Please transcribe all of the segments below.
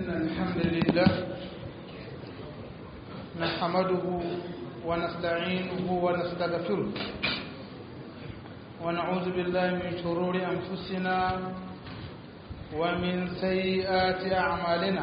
إن الحمد لله نحمده ونستعينه ونستغفره ونعوذ بالله من شرور أنفسنا ومن سيئات أعمالنا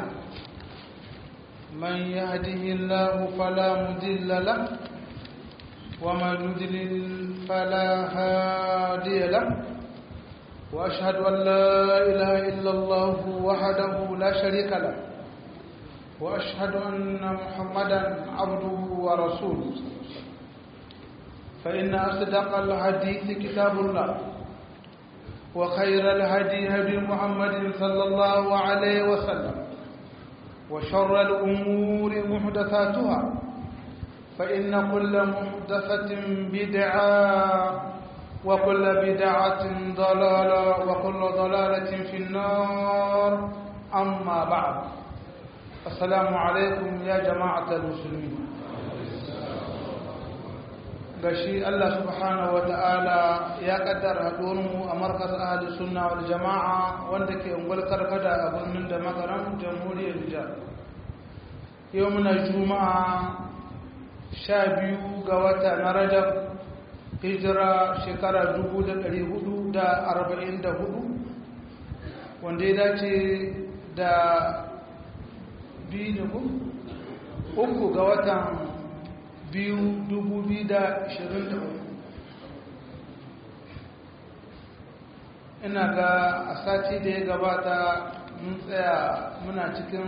من يهده الله فلا مضل له ومن يضلل فلا هادي له وأشهد أن لا إله إلا الله وحده لا شريك له وأشهد أن محمدا عبده ورسوله فإن أصدق الحديث كتاب الله وخير الهدي هدي محمد صلى الله عليه وسلم وشر الأمور محدثاتها فإن كل محدثة بدعة وكل بدعة ضلالة وكل ضلالة في النار أما بعد السلام عليكم يا جماعة المسلمين gashi Allah subhanahu wa ta'ala ya kaddara haɗuwarmu a markas ahli sunna wal jama'a wanda ke ungwal karkada a birnin da makaran jamhuriyar Nijar yau muna juma'a sha biyu ga wata na rajab hijira shekara hudu, wanda ya dace da biyu uku ga watan biyu dubu biyu da ishirin da uku ina ga a sati da ya gabata mun tsaya muna cikin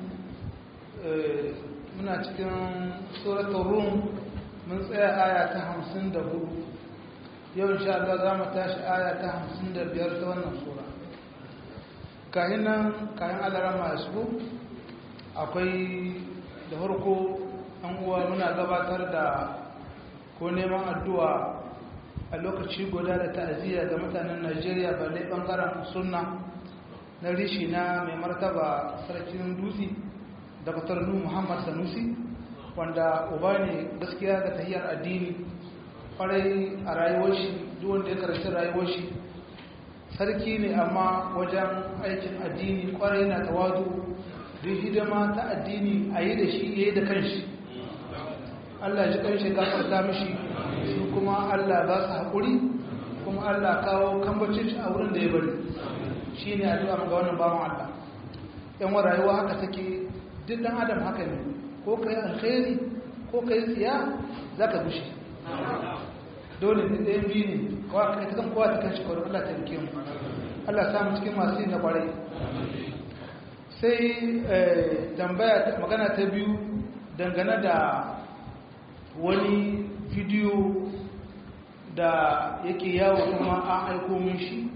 muna cikin tsoratun rum mun tsaya aya ta hamsin da hudu yau insha Allah za mu tashi aya ta hamsin da biyar ta wannan sura kayan nan kayan alarama su akwai da harko an uwa muna gabatar da ko neman addu'a a lokaci guda da ta'aziyya ga mutanen najeriya balle bangaren sunna na rishi na mai martaba sarkin dutse da nu muhammad sanusi wanda uba ne gaskiya ga tahiyar addini kwarai a rayuwar shi wanda ya karshe rayuwar shi sarki ne amma wajen aikin addini kwarai na tawadu duk hidima ta addini a yi da shi ya yi da kanshi Allah ji kanshi gafarta mishi su kuma Allah ba su haƙuri kuma Allah kawo kambacin shi a wurin da ya bari shi ne addu'a ga wannan bawan Allah yan wa rayuwa haka take duk ɗan adam haka ne ko ka yi alkhairi ko ka yi tsiya za ka gushe dole ne ɗayan biyu ne kawai ka ta kan kowa ta kan shekaru Allah ta rike mu Allah samu cikin masu yin na kwarai sai tambaya magana ta biyu dangane da wani bidiyo da yake yawo kuma an aiko mun shi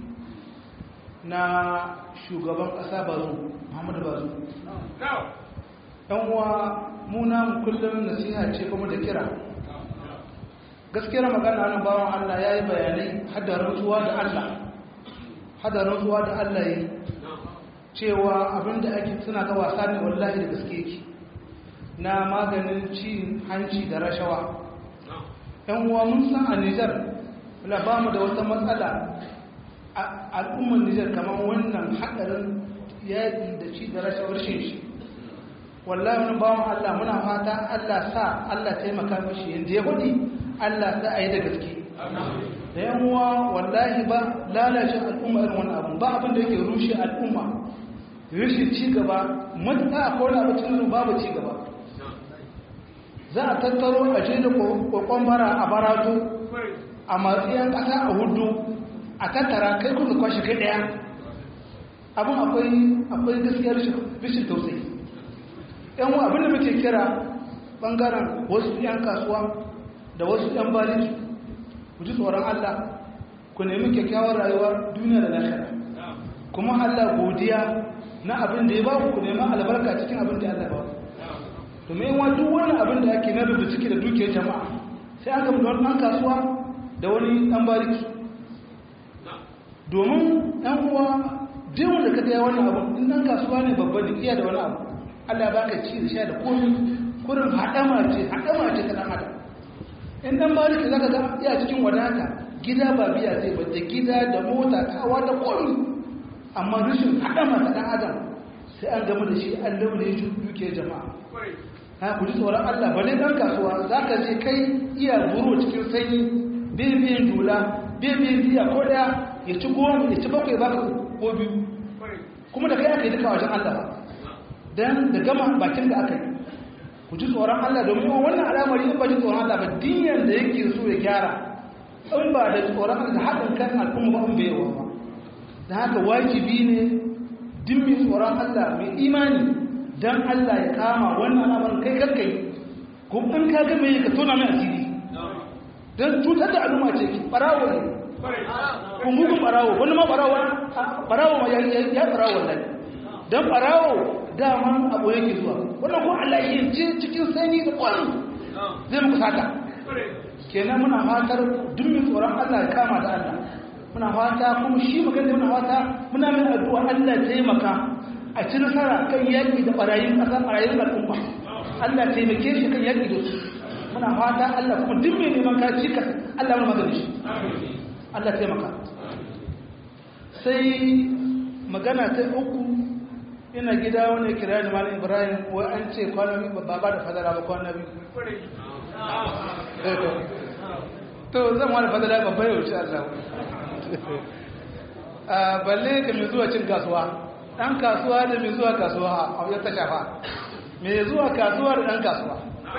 na shugaban ƙasa bazu muhammadu bazu yan uwa muna kullum nasiha ce kuma da kira gaskiyar magana nan bawan Allah ya yi bayanai hadarin zuwa da Allah hadarin zuwa da Allah yi cewa abinda ake suna ga wasa ne wallahi da gaske yake na maganin cin hanci da rashawa yan uwa mun san a Nijar la ba mu da wata matsala al'ummar Nijar kamar wannan hadarin yaƙi da ci da rashawar shi wallahi wani bawan Allah muna fata Allah sa Allah taimaka mashi yadda ya faɗi Allah sa a yi da gaske da yan uwa wallahi ba lalacin al'umma irin wani abu ba abin da yake rushe al'umma rushe ci gaba matuƙa a kowane abu cikin babu ci gaba za a tattaro a je da kokon bara a barato a matsiyan ƙasa a hudu a tattara kai kuma kwashe kai ɗaya abin akwai gaskiyar rashin tausayi yan abin da muke kira bangaren wasu 'yan kasuwa da wasu 'yan baliki ku ji tsoron Allah ku nemi kyakkyawar rayuwar duniya da lahira kuma Allah godiya na abin da ya ba ku nemi albarka cikin abin da Allah ba ku domin wa duk wani abin da ake na rubuta ciki da dukiyar jama'a sai aka mu wani ɗan kasuwa da wani ɗan baliki domin ɗan uwa duk wanda ka gaya wannan abu in ɗan kasuwa ne babba ne iya da wani abu Allah ba ka ci da sha da komi kurin haɗama ce haɗama ce ta ɗan adam in ɗan bariki za ka ga iya cikin wadata gida ba biya zai ba da gida da mota kawa da komi amma rashin haɗama ta ɗan adam sai an gama da shi an launa ya duke jama'a ha ku ji tsoron Allah bane dan kasuwa za ka je kai iya buru cikin sanyi bibiyin dula bibiyin diya ko daya ya ci goma ya ci bakwai baka ko biyu kuma da kai aka yi duka wajen Allah ba dan da gama bakin da aka yi ku ji tsoron Allah domin wannan al'amari in ba ji tsoron Allah ba dinyan da yake so ya gyara in ba da tsoron Allah da haɗin kan al'umma ba in bai yawa ba da haka wajibi ne din mai tsoron Allah mai imani dan Allah ya kama wannan al'amarin kai karkai ko in ka ga mai ka tona mai asiri dan cutar da al'umma ce ki barawo ne kun mugun barawo wani ma barawo barawo ma ya ya barawo wallahi dan barawo daman abu yake zuwa wannan ko Allah ya ce cikin sani da kwan zai muku sata kenan muna fatar duk mai tsoron Allah ya kama da Allah muna fata kuma shi magana muna fata muna mai addu'a Allah ya taimaka a ci nasara kan yaƙi da ɓarayin ƙasa ɓarayin al'umma Allah taimake shi kan yaƙi da su muna fata Allah kuma duk mai neman kaci ka Allah mana magana shi Allah taimaka sai magana ta uku ina gida wani kira da malam ibrahim wai an ce kwana biyu ba ba da fadara ba kwana biyu to zan wani fadara babba yau shi Allah balle ka mai zuwa cin kasuwa ɗan kasuwa da mai zuwa kasuwa a wajen ta shafa mai zuwa kasuwa da ɗan kasuwa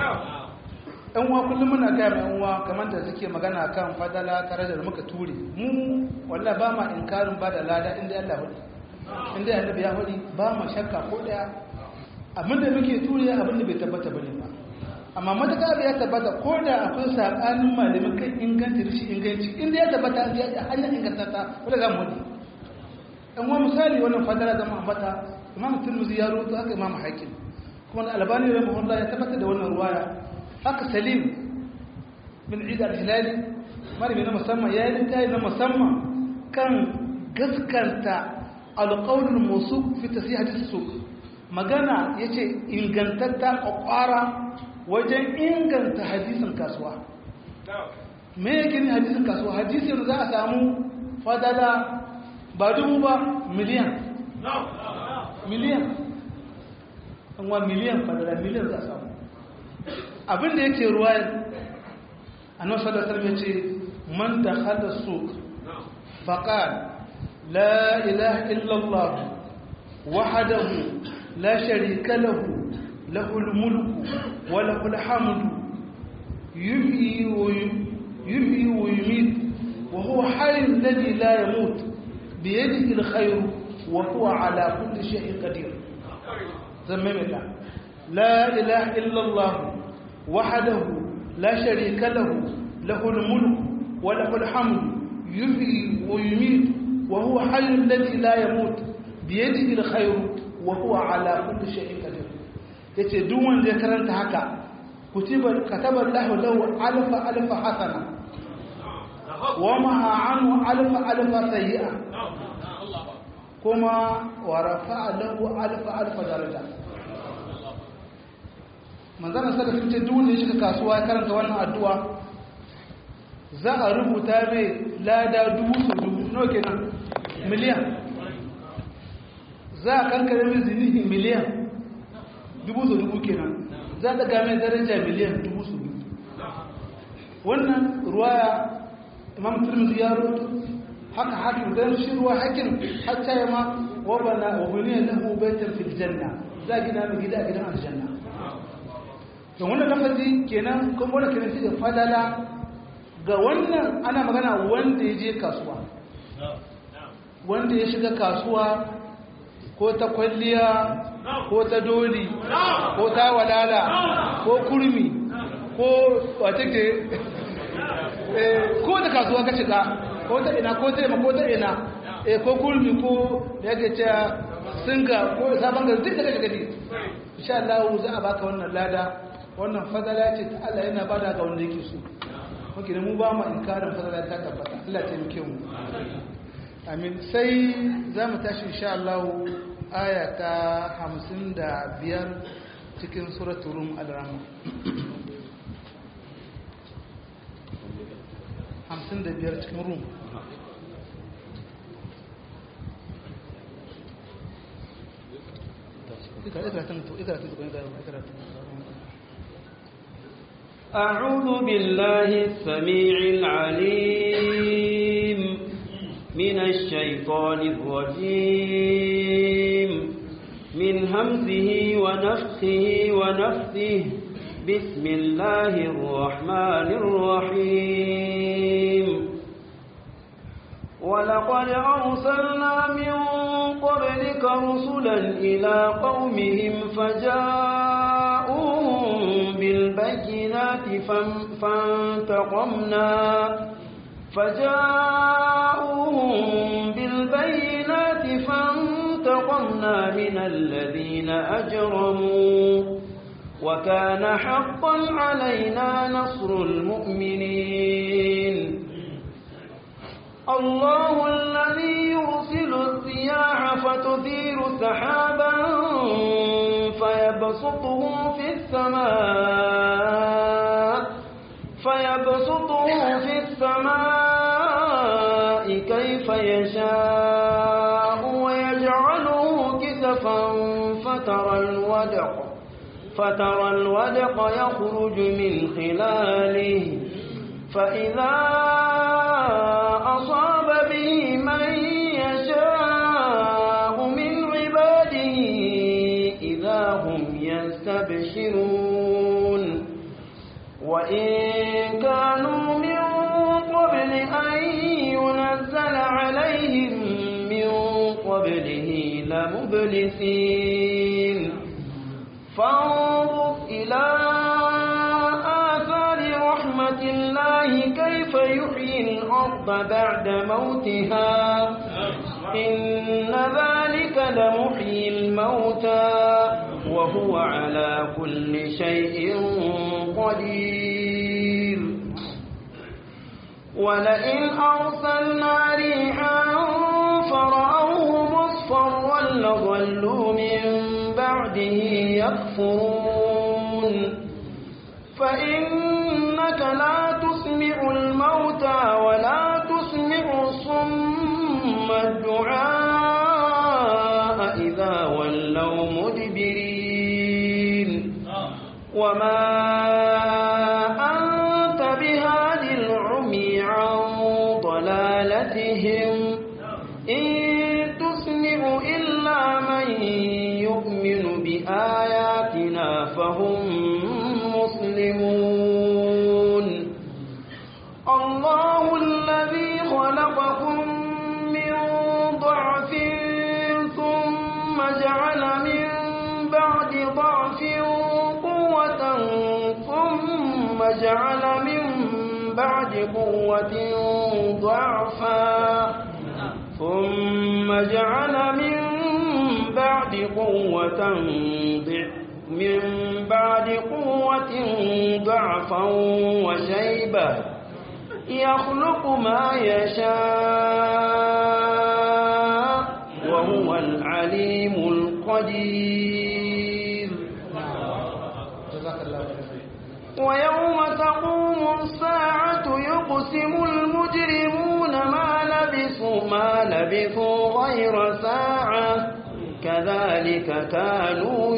ɗan uwa kullum muna gaya mai uwa kamar da suke magana kan fadala tare da muka ture mu wallah ba ma inkarin ba da lada inda Allah hudu inda Allah ya hudu ba ma shakka ko ɗaya abin da muke ture abin da bai tabbata bane ba amma matuƙa da ya tabbata ko da akwai saɓanin malamin kan inganci da shi inganci inda ya tabbata an ya hanyar ingantata wadda za mu hudu ɗan wa misali wannan fadara zama ambata imam turmuzi ya rubuta haka imam hakim kuma da albani rahimahullah ya tabbatar da wannan ruwaya haka salim bin ida al-hilali malami na musamman ya yi littafi na musamman kan gaskanta alƙawlul musu fi tasih hadisi su magana yace ingantatta kwakwara wajen inganta hadisin kasuwa me yake ne hadisin kasuwa hadisin za a samu fadala ba dubu ba miliyan miliyan wa miliyan fadala miliyan za a samu abinda yake ruwa annabi sallallahu alaihi wasallam yace man dakhala suq faqal la ilaha illa allah wahdahu la sharika lahu lahul mulku wa lahul hamdu yuhyi wa yuhyi wa yumiit wa huwa hayyul ladhi la yamut biyadihi alkhayr wa huwa ala kulli shay'in qadir زمم الله لا إله إلا الله وحده لا شريك له له الملك وله الحمد يحيي ويميت وهو حي الذي لا يموت بيده الخير وهو على كل شيء قدير yace duk wanda ya karanta haka kutiba kataba Allahu lahu alfa alfa hasana wa ma anhu alfa alfa sayyi'a kuma wa rafa'a lahu alfa alfa daraja manzana sada sun ce duk wanda ya shiga kasuwa ya karanta wannan addu'a za a rubuta mai lada dubu su dubu nawa kenan miliyan za a kankare mai zinihi miliyan dubu su dubu kenan za a daga mai daraja miliyan dubu su dubu wannan ruwaya imam turmizi ya roto haka hakim don shi ruwa hakin hatta ya ma wabana wabaniya lahu baitan fil janna za a gina mai gida a gidan aljanna da wannan lafazi kenan kuma wannan kenan shi da fadala ga wannan ana magana wanda ya je kasuwa wanda ya shiga kasuwa ko ta kwalliya ko ta doli ko ta walala ko kurmi ko wata ke ko da kasuwa ka shiga ko ta ina ko ta ima ko ta ina ko kurmi ko da yake cewa singa ko sabon gari duk da ka shiga ne insha Allah za a baka wannan lada wannan fadala ce ta Allah yana bada ga wanda yake so muke da mu ba mu inkarin fadala ta tabbata Allah ta muke mu amin sai za mu tashi insha Allah aya ta 55 cikin suratul rum al-rahman 55 cikin rum أعوذ بالله السميع العليم من الشيطان الرجيم من همزه ونفخه ونفثه بسم الله الرحمن الرحيم ولقد أرسلنا من قبلك رسلا إلى قومهم فجاءوهم بالبينات فانتقمنا فجاءوهم بالبينات فانتقمنا من الذين أجرموا وكان حقا علينا نصر المؤمنين الله الذي يرسل الرياح فتثير سحابا فيبسطه في السماء فيبسطه في السماء كيف يشاء ويجعله كسفا فترى الودق فترى الودق يخرج من خلاله فإذا أصاب به من يشاء من عباده إذا هم يستبشرون وإن كانوا من قبل أن ينزل عليهم من قبله لمبلسين فانظر إلى آثار رحمة الله كيف يحيي الأرض بعد موتها إن ذلك لمحيي الموتى وهو على كل شيء قدير ولئن أرسلنا ريحا فرأوه مصفرا لظلوا من بعده يكفرون فإنك لا تسمع الموتى ولا تسمع الصم الدعاء إذا ولوا مدبرين وما أنت بهاد العمي عن ضلالتهم إن تسمع إلا من يؤمن بآياتنا فهم مسلمون الله الذي خلقكم من ضعف ثم جعل من بعد ضعف قوة ثم جعل من بعد قوة ضعفا ثم جعل من بعد قوة من بعد قوة ضعفا وشيبة يخلق ما يشاء وهو العليم القدير ويوم تقوم الساعة يقسم المجرمون ما لبثوا ما لبثوا غير ساعة كذلك كانوا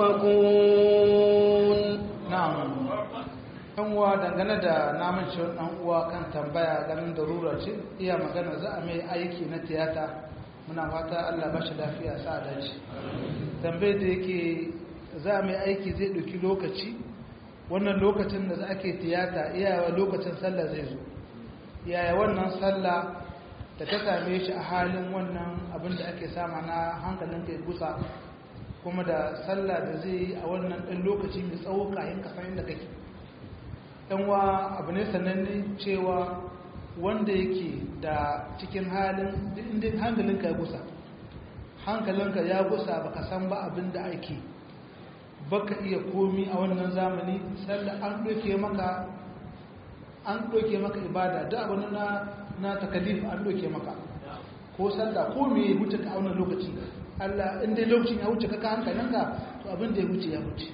يؤفكون na'am ɗan uwa dangane da namun ciwon ɗan uwa kan tambaya ganin darura ce iya magana za a mai aiki na tiyata muna fata Allah ba shi lafiya sa dace tambayar da yake za a mai aiki zai ɗauki lokaci wannan lokacin da za ake tiyata iyawa lokacin sallah zai zo yaya wannan sallah da ta same shi a halin wannan abin da ake sama na hankalin kai gusa kuma da sallah da zai yi a wannan ɗan lokaci mai tsawo kayan kasan inda kake ɗanwa abu ne sananne cewa wanda yake da cikin halin inda hankalinka ya gusa hankalinka ya gusa baka san ba abin da ake baka iya komi a wannan zamani sallah an ɗauke maka an ɗauke maka ibada da abin na na takalif an ɗauke maka ko sallah ko me ya wuce ka a wannan lokaci Allah in dai lokacin ya wuce kaka hankalinka to abin da ya wuce ya wuce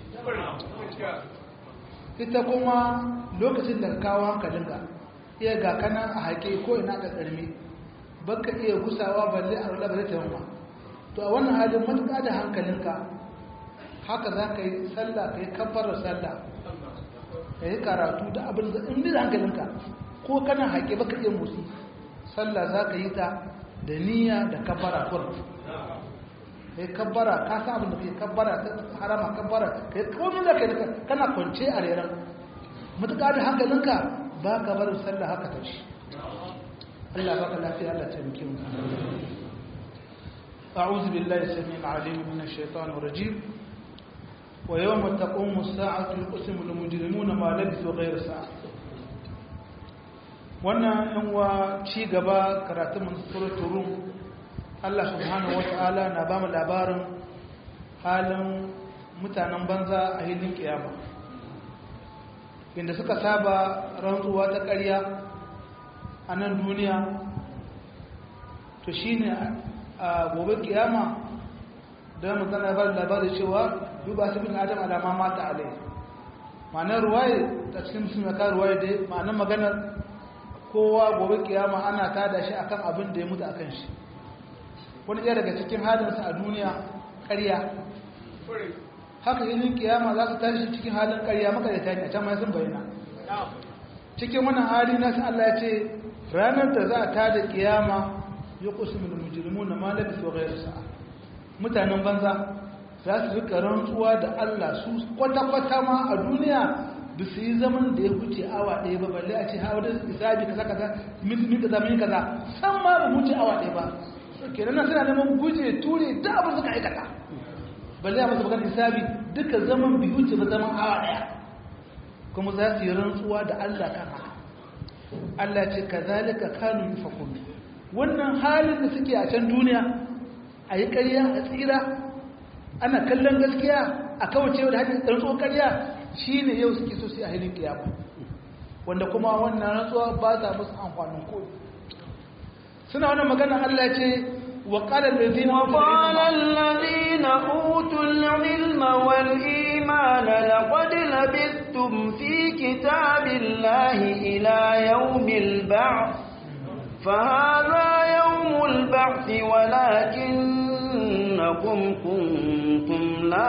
ita kuma lokacin da ka kawo hankalinka iya ga kana a haƙe ko ina ka ƙarmi baka iya gusawa balle a rula balle ta yamma to a wannan halin matuƙa da hankalinka haka za ka yi sallah ka yi kabbar sallah ka yi karatu da abin da in da hankalinka ko kana haƙe baka iya musu sallah za ka yi ta da niyya da kabbara kur ka yi kabbara ka sa abin da ka yi kabbara ta harama kabbara ka yi komi da ka yi kana kwance a reran matuƙa da hankalinka ba ka barin sallah haka ta shi Allah baka lafiya Allah taimake mu أعوذ بالله السميع العليم من الشيطان الرجيم ويوم تقوم الساعة يقسم المجرمون ما لبثوا غير ساعة wannan yan wa ci gaba karatun suratul rum Allah subhanahu wata'ala na ba mu labarin halin mutanen banza a hilin kiyama inda suka saba rantsuwa ta ƙarya a nan duniya to shine a gobe kiyama da mutane ba labarin cewa duba su bin adam alama mata alai ma'anar ruwaye ta cikin musulmi ka ruwaye da ma'anar maganar kowa gobe kiyama ana tada shi akan abin da ya mutu akan shi wani ɗaya daga cikin halinsa a duniya ƙarya haka yin kiyama za su tashi cikin halin ƙarya maka da tani a can mai sun bayyana cikin wannan hali na Allah ya ce ranar da za a tada kiyama ya kusa mil mujrimu na malabi su gairu sa'a mutanen banza za su rika rantsuwa da Allah su kwata-kwata ma a duniya da su yi zaman da ya wuce awa ɗaya ba balle a ce hawa da isabi kaza kaza min kaza min kaza san ma ba wuce awa ɗaya ba kenan nan suna neman guje ture da abin suka aikata balle a masu bakar isabi duka zaman bi wuce ba zaman awa ɗaya kuma za su yi rantsuwa da Allah kan haka Allah ce kazalika kanu yufakun wannan halin da suke a can duniya a yi ƙarya a tsira ana kallon gaskiya a kawace da hanyar rantsuwar ƙarya shi ne yau suke so su a hilin kiyama wanda kuma wannan rantsuwa ba ta musu amfanin koyi suna wannan magana Allah ce wa qala allazina وقال الذين أوتوا العلم والإيمان لقد لبثتم في كتاب الله إلى يوم البعث فهذا يوم البعث ولكنكم كنتم لا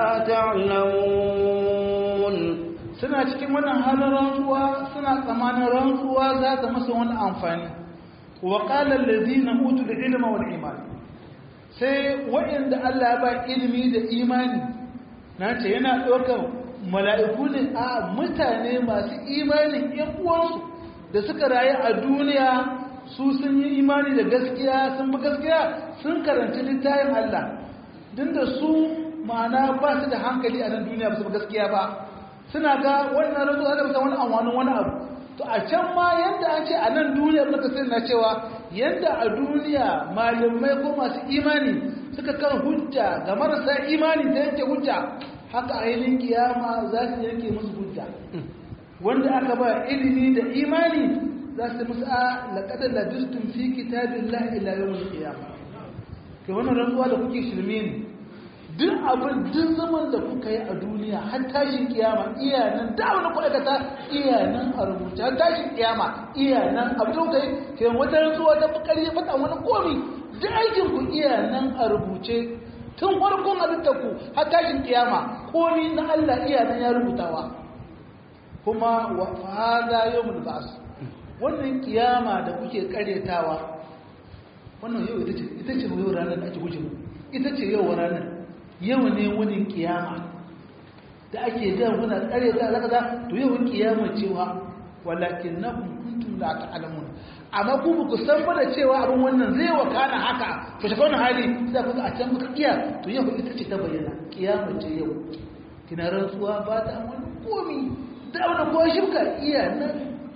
تعلمون suna cikin wannan halin rantsuwa suna tsamanin rantsuwa za ta masa wani amfani wa qala allazina utul ilma wal iman sai waɗanda Allah ya ba ilimi da imani na ce yana ɗaukar mala'iku ne a mutane masu imanin ƴan uwansu da suka rayu a duniya su sun yi imani da gaskiya sun bi gaskiya sun karanci littafin Allah din da su ma'ana ba su da hankali a nan duniya ba su bi gaskiya ba suna ga wannan razu da bisa wani amfanin wani abu to a can ma yadda an ce a nan duniya ba ka sani na cewa yadda a duniya malamai ko masu imani suka kan hujja ga marasa imani ta yanke hujja haka a yilin kiyama za su yanke musu hujja wanda aka ba ilimi da imani za su musu a laƙadar ladistun fi kitabin la'ila yawon kiyama ke wannan rantsuwa da kuke shirme ne duk abin duk zaman da kuka yi a duniya har tashin kiyama iya nan da wani kwaikata iya nan a rubuce har tashin kiyama iya nan abin da kuka yi ke wata rantsuwa ta bukari ya faɗa wani komi duk aikin ku iya nan a rubuce tun farkon halittar ku har tashin kiyama komi na Allah iya nan ya rubutawa kuma wa hada yawmul ba'th wannan kiyama da kuke karyatawa wannan yau ita ce ita ce yau ranar da ake guje mu ita ce yau ranar yau ne wani kiyama da ake ga muna karyata zaka za to yau kiyama cewa walakinnakum kuntum la ta'lamun amma ku ba ku san ba da cewa abin wannan zai wakana haka to shi wannan hali sai ku a can kuka kiya to yau ita ce ta bayyana kiyama ce yau kina rantsuwa ba ta wani komi da wani ko shirka iya nan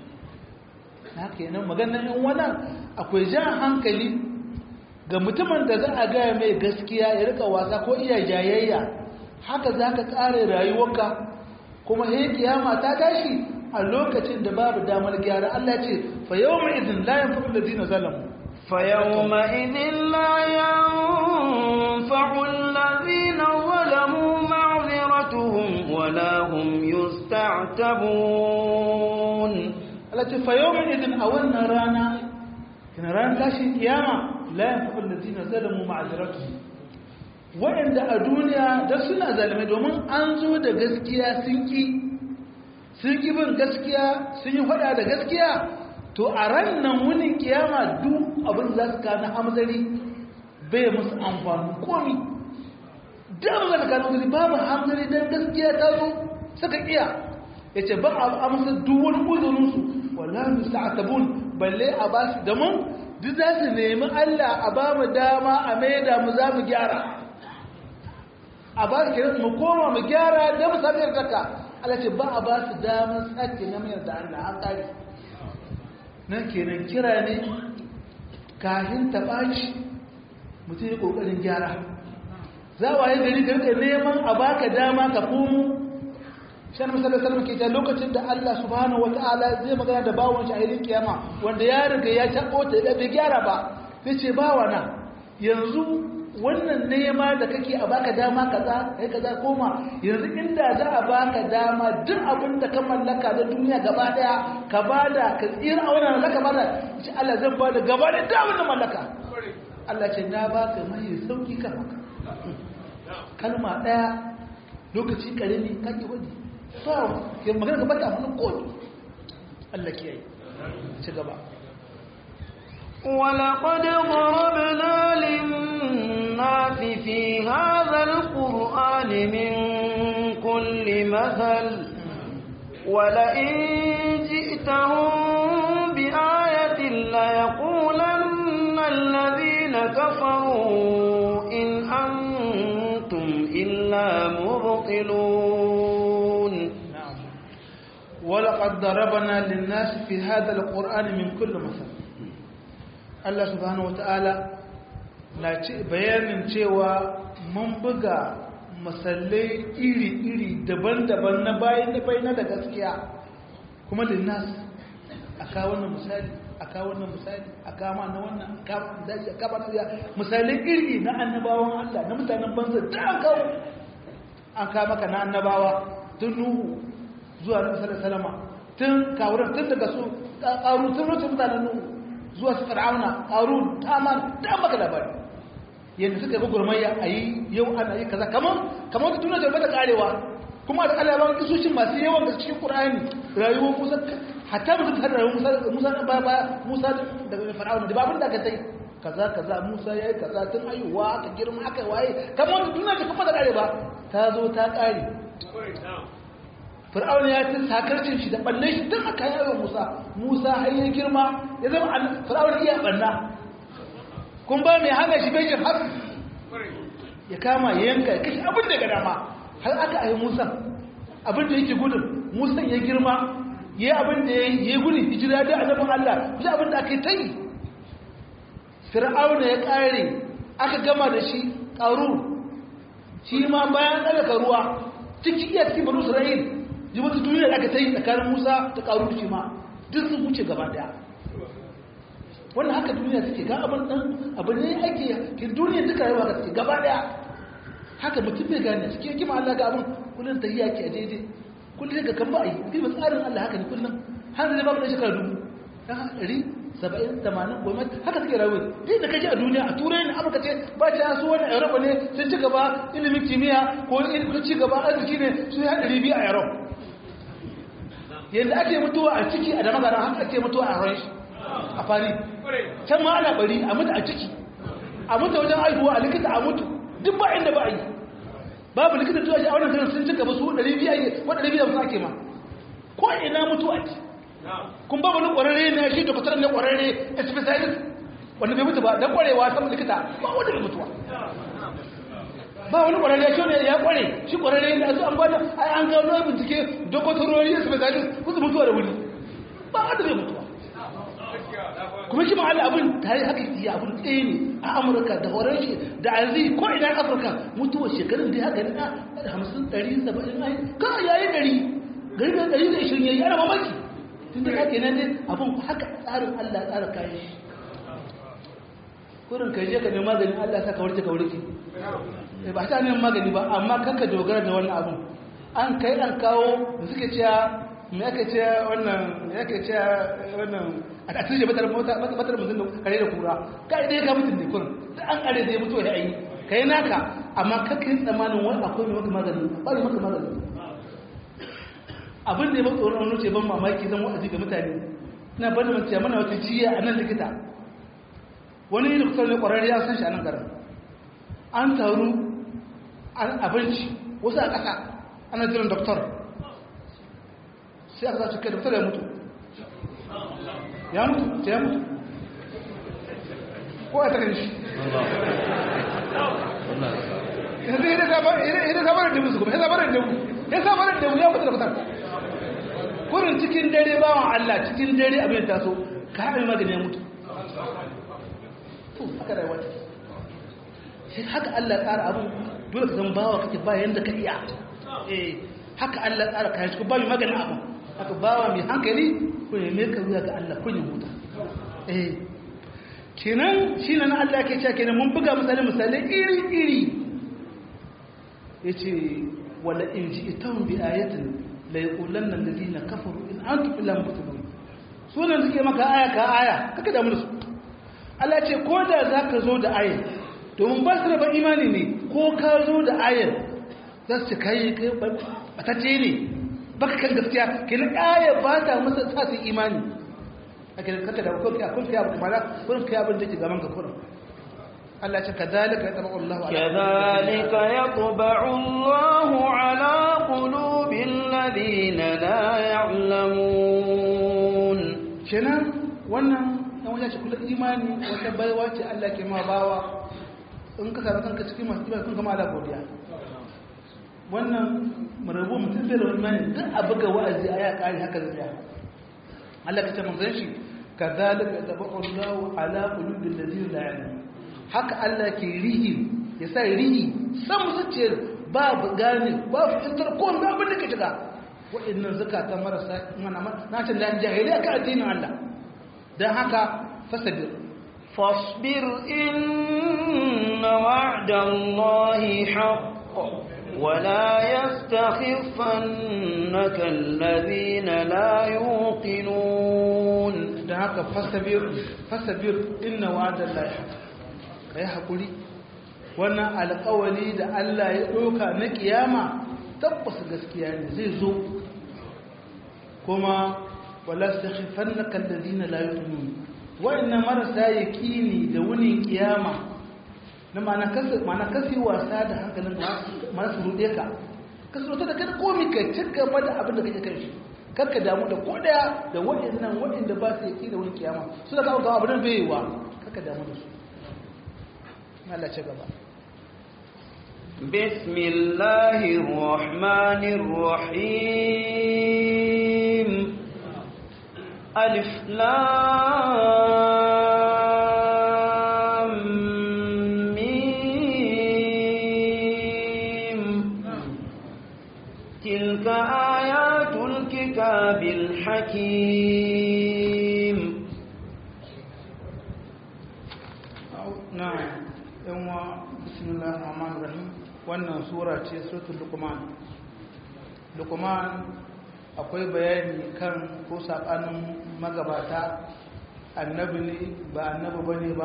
haka yanan maganar yan wannan akwai jan hankali ga mutumin da za a gaya mai gaskiya ya rika wasa ko iya jayayya haka za ka tsare rayuwarka kuma he kiyama ta tashi a lokacin da babu damar gyara Allah ce fa yawma idin la yanfa'u alladhina zalamu fa yawma idin la yanfa'u alladhina zalamu ma'ziratuhum wa la hum yusta'tabun Allah ce fa yawma idin a wannan rana kina ran tashin kiyama la yanfa'u alladhina zalamu ma'ziratuhum waɗanda a duniya da suna zalimai domin an zo da gaskiya sun ƙi sun ƙi bin gaskiya sun yi faɗa da gaskiya to a ran nan wunin kiyama duk abin za su kana hamzari bai musu amfani komi da abin za su kana hamzari babu hamzari don gaskiya ta zo suka iya ya ce ba a amsa duk wani uzurinsu wallahi musu ta'atabun balle a ba su damun duk za su nemi allah a ba mu dama a maida mu za mu gyara a ba su kenan mu koma mu gyara da mu sami yardarka Allah ce ba a ba su damar sake na mayar da Allah an ƙari nan kenan kira ne kafin ta ɓaci mutum ya ƙoƙarin gyara za a yi gari da rika neman a baka dama ka komo shan misalar salama ke ta lokacin da Allah subhanahu wata'ala zai magana da bawon shi a irin kiyama wanda ya riga ya taɓo ta bai gyara ba sai ce bawa na yanzu wannan nema da kake a baka dama kaza kai kaza koma yanzu inda za a baka dama duk abin da ka mallaka da duniya gaba daya ka bada ka tsira a wannan mallaka bada shi Allah zan bada gaba da duk abin da mallaka Allah ce na baka mai sauki kan haka kalma daya lokaci karami kake wani ba ke magana gaba da abin ko Allah kiyaye ci gaba ولقد ضربنا للناس في هذا القرآن من كل مثل ولئن جئتهم بآية ليقولن الذين كفروا إن أنتم إلا مبطلون نعم ولقد ضربنا للناس في هذا القرآن من كل مثل Allah subhanahu wata'ala na ce bayanin cewa mun buga masallai iri-iri daban-daban na bayan da bayan da gaskiya kuma linnas a kawo wannan misali a kawo wannan misali a kama na wannan a kama misali a kama na misalai iri na annabawan Allah na mutanen banza da an kawo an kawo maka na annabawa tun nuhu zuwa na misalin salama tun kawuran tun daga su ƙaru tun rute mutanen nuhu zuwa su fir'auna qarun taman da maka labari yanda suka yi gurmayya ayi yau ana yi kaza kamar kamar wata tuna da bata karewa kuma da Allah ban kisoshin masu yawan da cikin Qur'ani rayuwar Musa hatta mutum har rayuwar Musa Musa ba ba Musa daga fir'auna da babun da ka sai kaza kaza Musa yayi kaza tun ayuwa aka girma aka waye kamar wata tuna da kuma da karewa ta zo ta kare fir'auna ya ci sakarcin shi da balle shi tun aka yi wa musa musa har ya girma ya zama fir'auna iya banna kun ba mai hana shi bai har ya kama ya yanka ya kashe abin da ga dama har aka yi musa abin da yake gudun musa ya girma ya yi abin da ya yi gudun hijira da annabin allah bisa abin da aka yi ta yi fir'auna ya kare aka gama da shi ƙaru shi ma bayan ɗalaka ruwa ciki iya cikin banu isra'il ji wata duniya da aka ta yi tsakanin musa ta karu shi ma duk sun wuce gaba daya wannan haka duniya suke ga abin dan abin ne ake ke duniya duka yawa ga suke gaba daya haka mutum bai gane suke yake ma Allah ga abin kullun ta yi ake a daidai kullun ga kan ba yi bi tsarin Allah haka ne kullun har zai ba mu da shekara dubu dan ɗari saba'in tamanin goma haka suke rayuwa duk da kaji a duniya a turai ne amurka ce ba ta su wani europa ne sun ci gaba ilimin kimiyya ko ilimin ci gaba arziki ne su ya ɗari biyu a europe yadda ake mutuwa a ciki a damagara haka ake mutuwa a ran a fari can ma ana bari a mutu a ciki a mutu wajen aihuwa a likita a mutu duk ba inda ba a yi babu likita tuwa shi a wannan sanar sun cika ba su 200 ko 250 ake ma ko ina mutuwa ce kun ba wani ƙwararre ne shi doktor ne ƙwararre specialist wanda bai mutu ba don ƙwarewa saman likita ba wanda bai mutuwa ba wani ƙwararre shi ne ya ƙware shi ƙwararre ne a su an bada ai an gano bincike dokotorori specialist kusa mutuwa da wuri ba wanda bai mutuwa kuma kima Allah abin ta yi haka iya abin ɗaya ne a amurka da horon shi da azi ko ina afirka mutuwa shekarun da haka na hamsin ɗari saba'in ai kawai yayi ɗari gari da ɗari da ishirin yayi ana mamaki tun da kake nan ne abin haka tsarin Allah tsara kayan shi kurin ka je ka nemi maganin Allah sa ka warke ka warke ba ta neman magani ba amma kanka dogara da wannan abin an kai an kawo da suke cewa me ake cewa wannan me ake cewa wannan a tasiri batar batar mutum da kare da kura kai dai ka mutum ne kurin da an kare da ya mutu ya yi kai naka amma kakai tsamanin wani akwai mai maka magani ba mai maka magani abin da ya ba tsoron wani ce ban mamaki zan wa'azi ga mutane ina ban da mace mana wata jiya a nan likita wani yi doktor ne kwararri ya san shi a nan garin an taru abinci wasu a ƙasa ana jiran doktor sai aka zace kai doktor ya mutu ya mutu sai ya mutu ko a takan shi yanzu ya sabarar da musu kuma ya sabarar da mu ya sabarar da mu ya mutu da fitar kurin cikin dare bawan Allah cikin dare abin taso ka haɗe magani ya mutu to haka da wata sai haka Allah tsara abin dole ka zama bawa kake ba yanda ka iya eh haka Allah tsara kayan shi ba mai magani abin haka bawa mai hankali ko ya mai karuwa ga Allah kun yi huta eh kenan shi na Allah ke cewa kenan mun buga misali misali iri iri yace wala in ji'tahum bi ayatin la yaqulanna alladhina kafaru in antum illa mubtilun sunan suke maka aya ka aya kaka da mu su Allah ce ko da zaka zo da aya domin ba su da imani ne ko ka zo da ayar za su kai kai batacce ne baka kan gaskiya kenan aya ba ta masa sa su imani ake kaka da kun kun kai abu kamar kun kai abin da ke gaban ka kurin Allah ce kadalika yatba'u Allahu ala kadhalika yatba'u Allahu ala qulubil ladina la ya'lamun kenan wannan dan wajen shi kullu imani wata baiwa ce Allah ke ma bawa in ka samu kanka cikin masu imani kun kama ala godiya wannan marabu mutum bai da wani imani duk a buga wa'azi a ya kare haka zai Allah ka ce manzon shi kadhalika yatba'u Allahu ala qulubil ladina la ya'lamun haka Allah ke rihi ya sa rihi san zuciyar babu gane babu fitar ko wanda abin da ke shiga waɗannan zakata marasa mana na ce da jahiliya ka addinin Allah dan haka fasabir fasbir inna wa'da Allahi haqq ولا يستخفنك الذين لا يوقنون da haka fasabir fasabir inna wa'da Allahi haqq kai hakuri wannan alƙawari da Allah ya ɗauka na kiyama tabbas gaskiya ne zai zo kuma wala stakhifannaka alladhina la yu'minun wa'inna marasa yaqini da wunin kiyama na ma'ana kasu ma'ana kasi wasa da hankalin masu rude ka kasu ta da kada komi ka ci gaba da abin da kake kai shi karka damu da ko daya da waɗannan waɗanda ba su yaqini da wunin kiyama su da kawo kawo abin bai yi wa karka damu da su Allah ci gaba بسم الله الرحمن الرحيم ألف لام ميم تلك آيات الكتاب الحكيم نعم يوم بسم الله الرحمن الرحيم wannan sura ce suratul luqman luqman akwai bayani kan ko sakanin magabata annabi ne ba annabi bane ba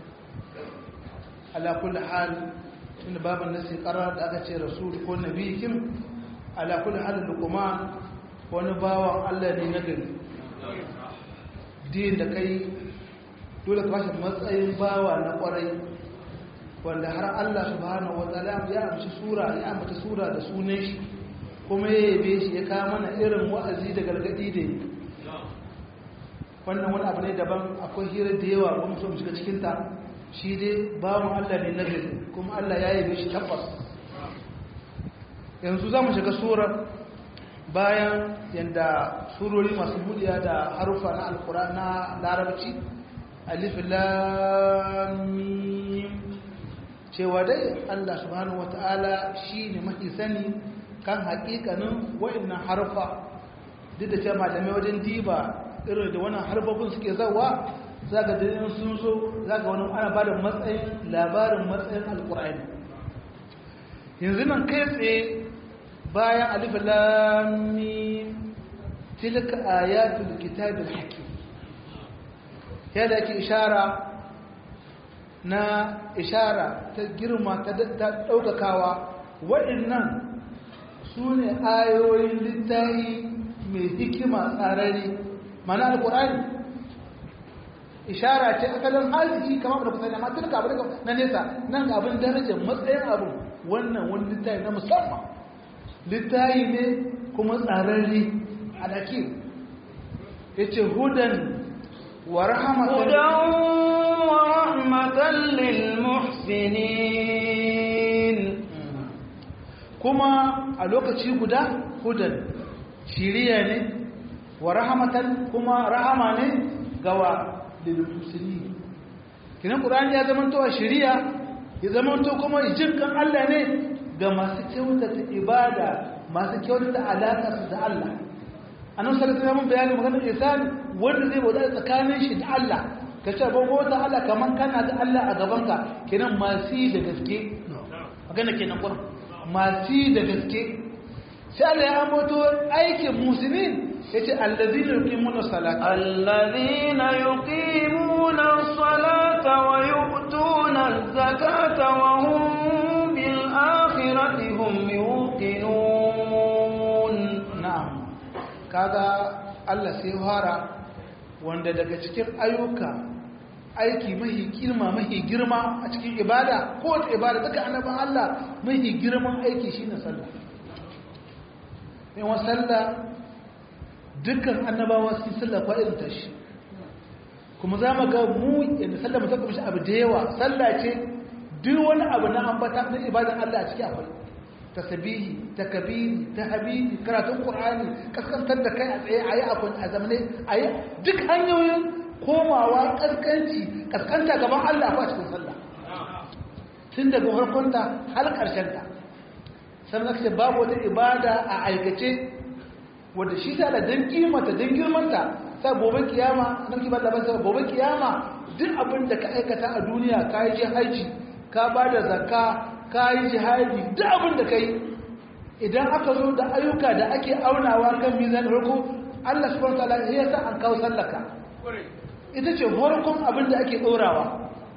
ala kulli hal tunda baban nasi qarar da aka ce rasul ko nabi kim ala kulli hal luqman wani bawan Allah ne na gari din da kai dole ka bashi matsayin bawa na kwarai wanda har Allah subhanahu wataala ya amshi sura ya ambaci sura da sunan shi kuma ya yabe shi ya kawo mana irin wa'azi da gargadi da yi wannan wani abu ne daban akwai hira da yawa ba mu so mu shiga cikin ta shi dai bawan Allah ne nagari kuma Allah ya yabe shi tabbas yanzu za mu shiga surar bayan yanda surori masu budiya da harufa na alkura na larabci alif lam mim cewa dai Allah subhanahu wata'ala shi ne mafi sani kan haƙiƙanin wa'annan harfa duk da cewa malamai wajen diba irin da wannan harfafin suke zawa za ga dalilin sun zo za ga wani ana ba da matsayin labarin matsayin alƙur'ani yanzu nan kai tsaye bayan alif lamim tilka ayatul kitabil hakim yadda ake ishara na ishara ta girma ta ɗaukakawa waɗannan su ne ayoyin littafi mai hikima tsarari mana alƙur'ani ishara ce asalin haliki kamar da kusa ne amma tun abin na nesa nan ga abin darajar matsayin abu wannan wani littafi na musamman littafi ne kuma tsararri a daki ya ce hudan wa rahmatan lil muhsinin kuma a lokaci guda hudan shiriya ne wa rahmatan kuma rahama ne gawa lilmuslimin kinan qur'ani ya zama to shari'a ya zama to kuma jin kan Allah ne ga masu kyautata ibada masu kyautata alaka su da Allah annabi sallallahu alaihi wasallam bayani maganar ihsan wanda zai bauta tsakanin shi da Allah ka ce ba bauta Allah kaman kana da Allah a gaban ka kinan masu da gaske magana kenan qur'an masu da gaske sai Allah ya ambato aikin musulmin yace allazina yuqimuna salata allazina yuqimuna salata wa yu'tuna az-zakata wa hum bil akhirati hum yuqinun na'am kaga Allah sai fara wanda daga cikin ayyuka aiki mahi girma mahi girma a cikin ibada ko wata ibada duka annaban Allah mahi girman aiki shine sallah yawan sallah dukkan annabawa sun sallah kwa irin tashi kuma za mu ga mu yadda sallah mu saka mishi abu da yawa sallah ce duk wani abu na ambata na ibadan Allah a ciki akwai tasbihi takbiri tahmidi karatun qur'ani kaskantar da kai a tsaye ayi abun a zamane ayi duk hanyoyin komawa kaskanci kaskanta gaban Allah a cikin sallah tun daga farkonta har karshen ta sannan ce babu wata ibada a aikace wadda shi ta da don kimanta don girmanta ta gobe kiyama nan kibar da bansa gobe kiyama duk abin da ka aikata a duniya ka yi jihaji ka ba da zakka ka yi jihadi duk abin da ka yi idan aka zo da ayyuka da ake aunawa kan mizan farko Allah subhanahu wa ta'ala ya sa an kawo sallaka ita ce farkon abin da ake ɗorawa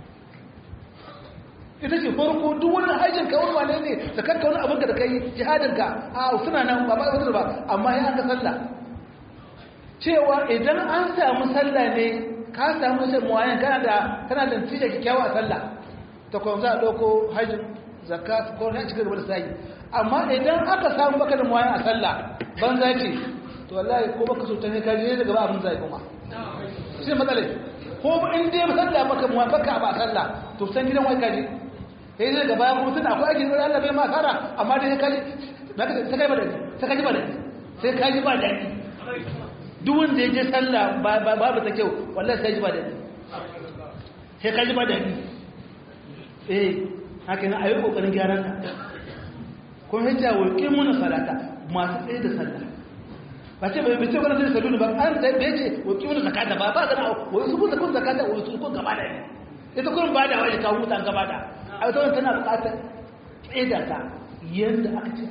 ita ce farko duk wani aikin ka wani wane ne da kanka wani abin da kai jihadin ka a suna nan ba ba ba ba amma ya aka sallah cewa idan an samu sallah ne ka samu sai muwayan kana da kana da tije kikkiawa a sallah ta kuma za a dauko hajjin zakat ko na cikin gaba da sai amma idan aka samu baka da muwayan a sallah banza ce to wallahi ko baka so ta ne ka je daga ba abin zai kuma shi matsalai ko in dai sallah baka muwayan baka ba sallah to san gidan wai ka je sai zai gaba kuma tun akwai aikin wani Allah bai ma fara amma dai sai kaji na ka sai kai ba dadi sai kaji ba dadi sai kaji ba dadi duk wanda ya je sallah babu ta kyau wallahi sai ji ba dadi sai kaji ba dadi eh haka na ayi kokarin gyaran ka kuma hijja wa qimuna salata masu tsaye da sallah ba ce bai bai ce kana da sallu ba an da bai ce wa qimuna zakata ba ba ga wa su kun zakata wa su kun gaba da ita kullum ba da wani ka huta gaba da a wata wani tana bukatar tseda ta yadda aka ce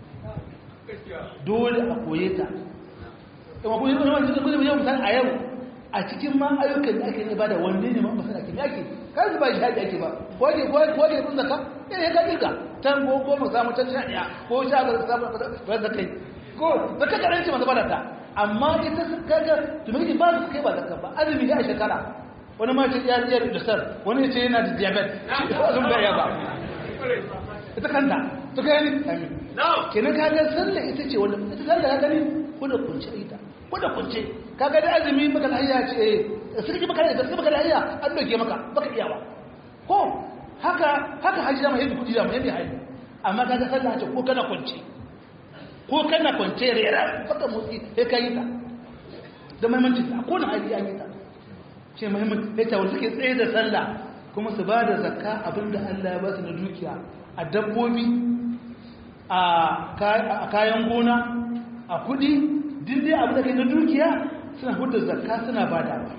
dole a koye ta kuma kuma yi wani kuma yau misali a yau a cikin ma ayyukan da ake ne ba da wanne ne ma masana ke yake kan su ba shi haɗi ake ba kwaje kwaje kun zaka yana ya kaji ka tan ko ko mu samu can sha ɗaya ko sha ga samu ba zaka yi ko zaka karanci masu bada ta amma ita kaga tumaki ba su kai ba zaka ba azumi ya shekara wani ma ce ya iya da sar wani ce yana da diabetes sun bai ba ita kanta to kai ni amin kenan ka ga sallah ita ce wanda ita sallah ka gani ko da kunce ita ko da kunce ka ga da azumi maka da hayya ce eh sai ki maka da sai maka da hayya an doke maka baka iya ba ko haka haka haji da mai kudi da mai haji amma ka ga sallah ce ko kana kunce ko kana kunce rera baka motsi sai ka yi ta da muhimmanci ko na haji an yi ta ce muhimmin ya tawar suke tsaye da sallah kuma su ba da zakka abinda Allah ya ba su na dukiya a dabbobi a kayan gona a kudi dindin abin da kai na dukiya suna hudu zakka suna ba da ba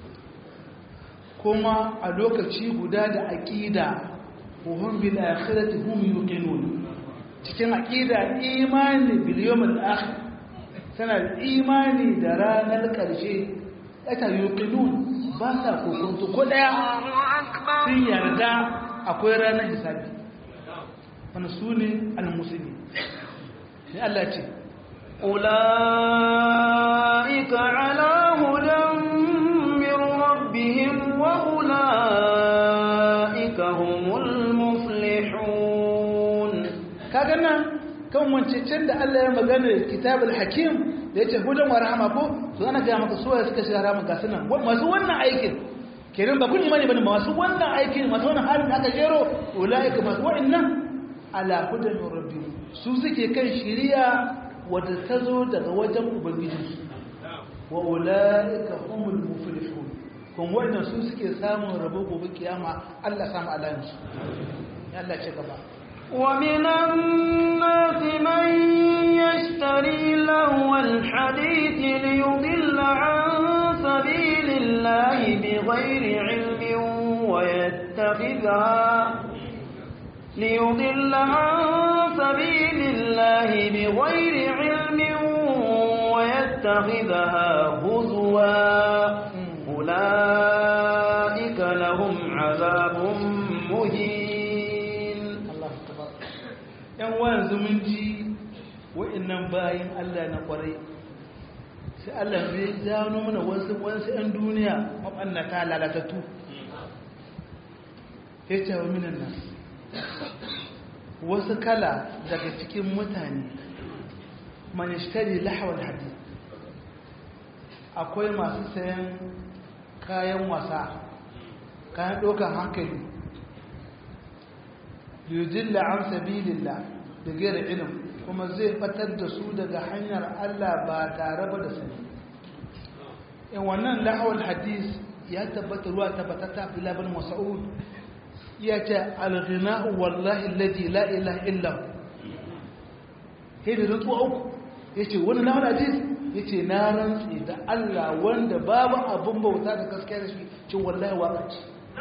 kuma a lokaci guda da aƙida wuhun bil akhirati hum yuqinun cikin aƙida imani bil yawmil akhir tana imani da ranar ƙarshe ata yuqinun ba sa kokonto ko daya sun yarda akwai ranar hisabi wani su ne al-musulmi sai Allah ce أولئك على هدى من ربهم وأولئك هم المفلحون kaga nan kan wancancen da Allah ya magana kitabul hakim da yace hudan wa rahama ko to ana ga maka suwaye suka shiga rahama ga sunan masu wannan aikin kenan ba kun imani bane masu wannan aikin masu wannan halin da aka jero ulaika masu wa'annan ala hudan min rabbihim su suke kan shiriya wadda ta zo daga wajen ubangijinsu wa ulaika humul muflihun kun wa'annan su suke samun rabo gobe kiyama Allah samu alayansu ya Allah ce gaba ومن الناس من يشتري لهو الحديث ليضل عن سبيل الله بغير علم ويتخذها ليضل عن سبيل الله بغير علم ويتخذها هزوا أولئك لهم عذاب مهين yan wayan zumunci wa'annan bayan Allah na kwarai sai Allah zai gano mana wasu wasu 'yan duniya mabannata lalatattu ya ce wa minan nan wasu kala daga cikin mutane manishtari lahawar hadi akwai masu sayan kayan wasa kayan ɗaukar hankali yudilla an sabilillah da gaira ilim kuma zai batar da su daga hanyar Allah ba tare ba da sani in wannan lahawar hadis ya tabbata ruwa tabbata ta fi labin masa'ud ya ce alghina'u wallahi alladhi la ilaha illa sai da rantsuwa uku ya ce wani lahawar hadis ya ce na rantsi da Allah wanda babu abin bauta da gaskiya da shi ce wallahi waka ce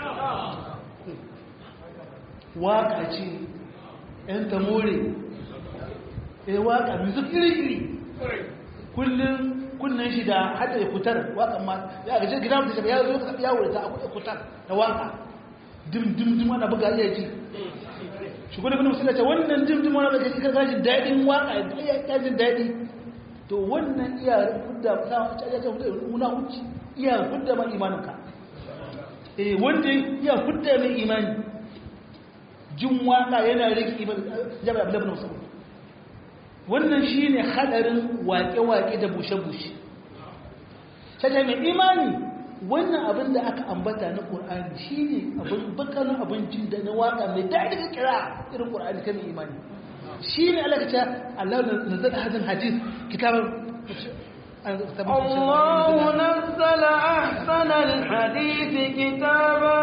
waka ce ‘yan tamore ya waka music iri-iri kullum kunnen shi da hada ya kutar waka ma ya gaje gida mutu shafa ya zo ka yawo da ta akwai kutar da waka dim-dim-dim ana buga iya ji shi kudu bin musulunci wannan dim-dim wani da gaji karkashin daɗin waka ya jin daɗi to wannan iya hudda ta cajajen hudda muna huci iya hudda ma imaninka eh wanda iya hudda mai imani jin waka yana rike jaba abu labin musamman wannan shi ne hadarin waƙe-waƙe da bushe-bushe shata mai imani wannan abin da aka ambata na ƙur'ani shi ne abin bakanin abincin da na waka mai daɗi ga kira irin ƙur'ani kan imani shi ne alakaca allah na zaɗa hadin hadis kitabar الله نزل أحسن الحديث كتابا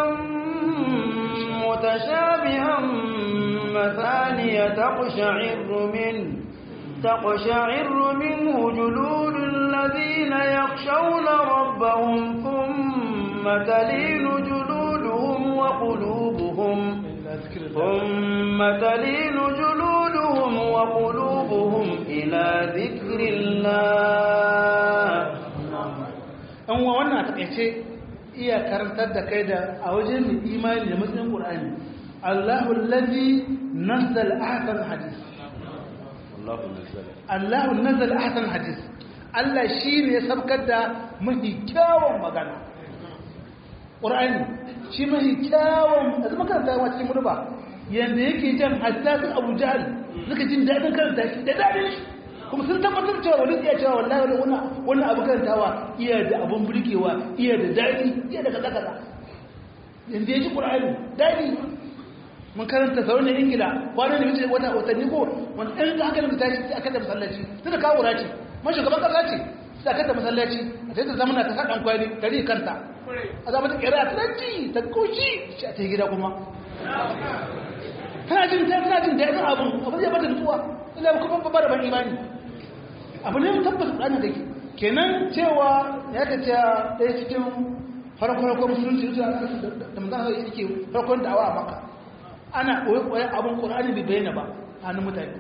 متشابها مثانية تقشعر منه تقشعر منه جلود الذين يخشون ربهم ثم تلين جلودهم وقلوبهم ثم تلين جلودهم وقلوبهم إلى ذكر الله أن وانا تقيتي iya karantar da kai da a wajen imani da matsayin ƙur'ani Allahu allazi nazzal ahsan hadis Allahu nazzal ahsan hadis Allah shine ya sabkar da mafi kyawun magana ƙur'ani shi mafi kyawun da zama karanta wa cikin murba yanda yake jan hatta sun Abu Jahl suka jin dadin karanta shi da dadin shi kuma sun tabbatar cewa wani iya cewa wallahi wani wannan abu karantawa iya da abun burgewa iya da daɗi iya da kaza kaza yanzu ya ji ƙur'ani daɗi mun karanta sauran ingila kwanan da mace wata watanni ko wani ɗan da aka da tashi sai aka da masallaci sai da kawo ce man shugaban ƙasa ce sai aka da masallaci a sai ta zama na ta sa ɗan kwani ta ri kanta a zama ta ƙera ta ɗanci ta koshi shi a ta gida kuma tana jin tana jin daɗin abun abin zai bata nutsuwa ila kuma ba da ban imani abu ne tabbas ɗana da ke kenan cewa ya ka ce ɗaya cikin farko-farko musulunci da mazan yake farkon da'awa a maka ana ɓoye-ɓoye abin ƙorani bai bayyana ba a hannun mutane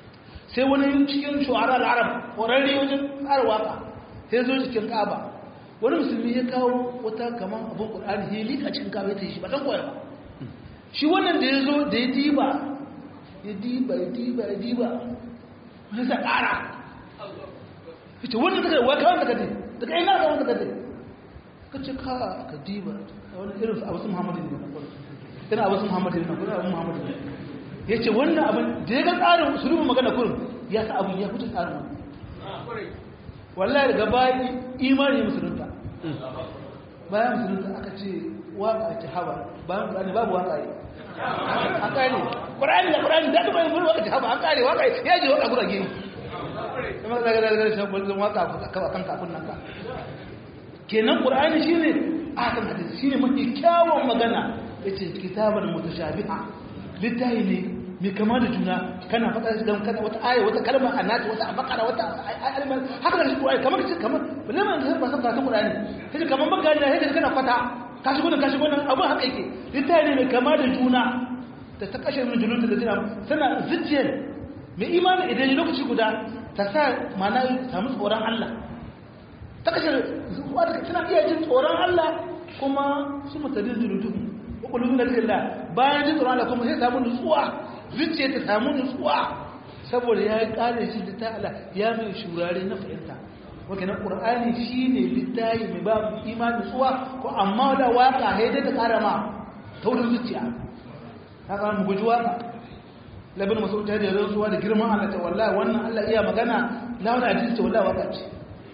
sai wani cikin shuhara al'arab ƙwararri wajen tsara waka sai zo cikin ƙaba wani musulmi ya kawo wata kaman abin qur'ani ya lika cikin kawai ta shi ba dan koya ba shi wannan da ya zo da ya diba ya diba ya diba ya diba wani sa ƙara ita wannan daga wa kawai daga dai daga ina ga wanda daga ka ce ka ka diba wani irin abu su muhammadu ne ina abu su muhammadu ne kuma abu muhammadu ne ya ce wannan abin da ya ga tsarin sulubin magana kurin ya sa abin ya fito tsarin wani wallahi daga bayan imani musulunta bayan musulunta aka ce waka ce hawa bayan ƙurani babu waka yi an kare ƙurani da ƙurani da kuma yin gudu waka ce hawa an kare waka ya je waka gura gini kuma da daga daga shi bulzun waka a kan kafin nan ka kenan ƙurani shi ne a kan hadisi shi ne mafi kyawun magana ya ce kitabar mutashabiha littafi ne mai kama da juna kana faɗa da kana wata aya wata kalma a nata wata a bakara wata almar haka da shi ƙurani kamar kace kamar balle man da ba san karatun ƙurani kace kamar baka da yake kana fata ka shigo nan ka shigo nan abin haka yake littafi ne mai kama da juna da ta kashe min julun da jina tana zuciyar mai imani idan lokaci guda ta sa mana samu tsoron Allah ta kashe zuwa da tana iya jin tsoron Allah kuma su mutane zulutu ko kullu da Allah bayan jin tsoron Allah kuma sai samu nutsuwa zuciya ta samu nutsuwa saboda ya kare shi da ta Allah ya mai shurare na fahimta wake na qur'ani shine littafi mai ba imani nutsuwa ko amma da waka haidai ta kara ma taurin zuciya haka mu guji waka labin masu ta da rantsuwa da girman Allah ta wallahi wannan Allah iya magana lawan hadisi ta wallahi waka ce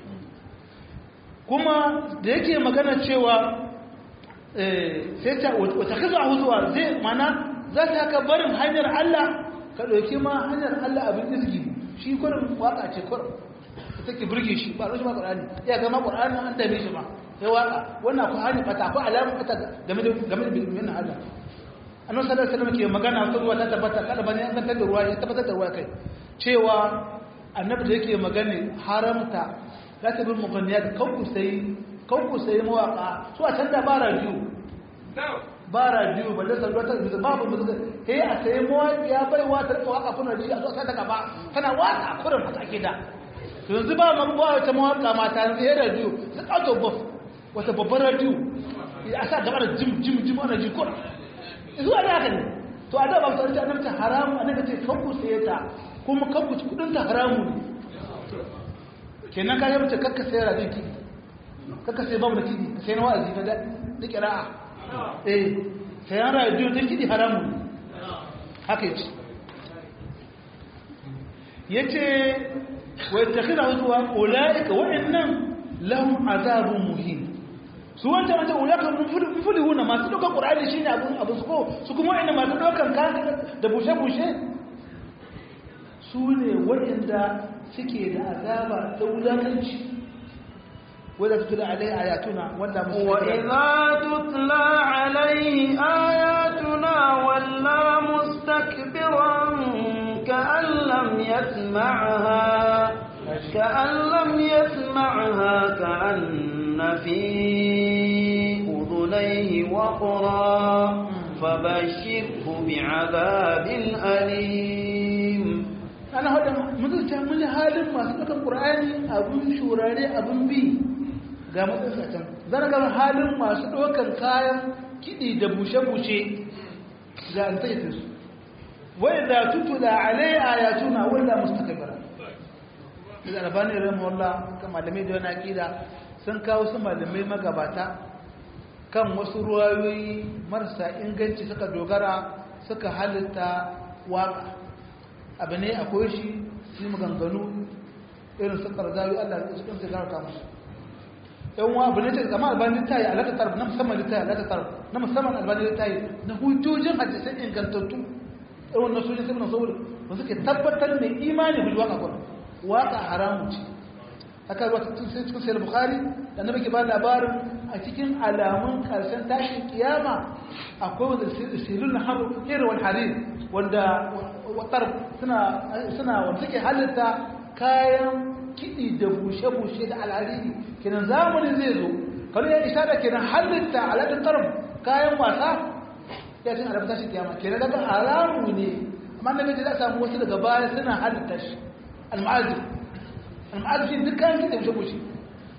kuma da yake magana cewa sai ta wata kaza huzuwa zai mana za ta ka barin hanyar Allah ka ɗauki ma hanyar Allah abin izgi shi kurin waka ce kurin ta take burge shi ba rashin ma ƙwarani ya gama ƙwarani an dame shi ma sai waka wannan ku hanyar fata ko alamun fata game da game da bilmin Allah annabi sallallahu alaihi wasallam ke magana ta ruwa ta tabbata kada bane an tantar da ruwa ya tabbatar da ruwa kai cewa annabi da yake magana haramta la ta bil mughanniyat kanku sai kanku sai mawaka su a can da ba radio ba radio ba da salwa ta babu muzuka eh a sai mawaki ya bai wa ta waka kuna ji a zo sai daga ba tana waka kurin fata ke da to yanzu ba man ba wata mawaka mata yanzu ya radio sai auto buff wata babbar radio a sa gaba da jim jim jim ana ji kurin zuwa da haka ne to a da ba ta annabta haramu annabi ce kanku saye ta kuma kanku kudin ta haramu ne kenan ka yace kakka sayar da kidi kakka sai babu da kidi ka sai na wa'azi na da da qira'a eh sayan radio da kidi haramu ne haka yace yace wa yattakhidhu zuwa ulaika wa'annan lahum azabun muhin su wancan wancan ulaka mufulihuna masu ɗaukar ƙur'ani shine abun abu su ko su kuma wa'anda masu ɗaukar kaka da bushe-bushe su ne waɗanda suke da azaba ta wulakanci wadda tutula alai ayatuna wanda musu wa idza tutla alaihi ayatuna walla mustakbiran ka'an lam yasma'ha ka'an lam yasma'ha ka'an في أذنيه وقرا فبشره بعذاب أليم أنا هذا منذ تعمل هذا ما سبق القرآن أبو شوراري أبو بي ga matsakatan zan ga halin masu ɗaukar kayan kiɗi da bushe-bushe da an taita su wai da tutula alai ayatuna wanda mustakabara da albani rahimahullah kan malamai da wani aƙida sun kawo su malamai magabata kan wasu ruwayoyi marasa inganci suka dogara suka halitta waka abu ne akwai shi su maganganu irin su karzawi allah da cikin su garata musu yan wa abu ne ta zama albani ta yi alaka tarif na musamman ta yi alaka tarif na musamman albani ta yi na hujjojin hadisai ingantattu irin na sojin sai na saboda ba suke tabbatar mai imani hujji waka kwanu waka haramun ce aka ruwa cikin sai cikin sayar bukari da na ke ba labarin a cikin alamun karshen tashin kiyama akwai wanda silun na haru irin wani harin wanda watar suna wanda suke halitta kayan kiɗi da bushe-bushe da alhariri kenan zamani zai zo kanu ya isa da kenan halitta aladun tarin kayan wasa ya cin alamun tashin kiyama kenan daga alamu ne amma na gaji za a samu wasu daga baya suna halitta shi al-ma'azin al'adun duk kayan kiɗa bushe bushe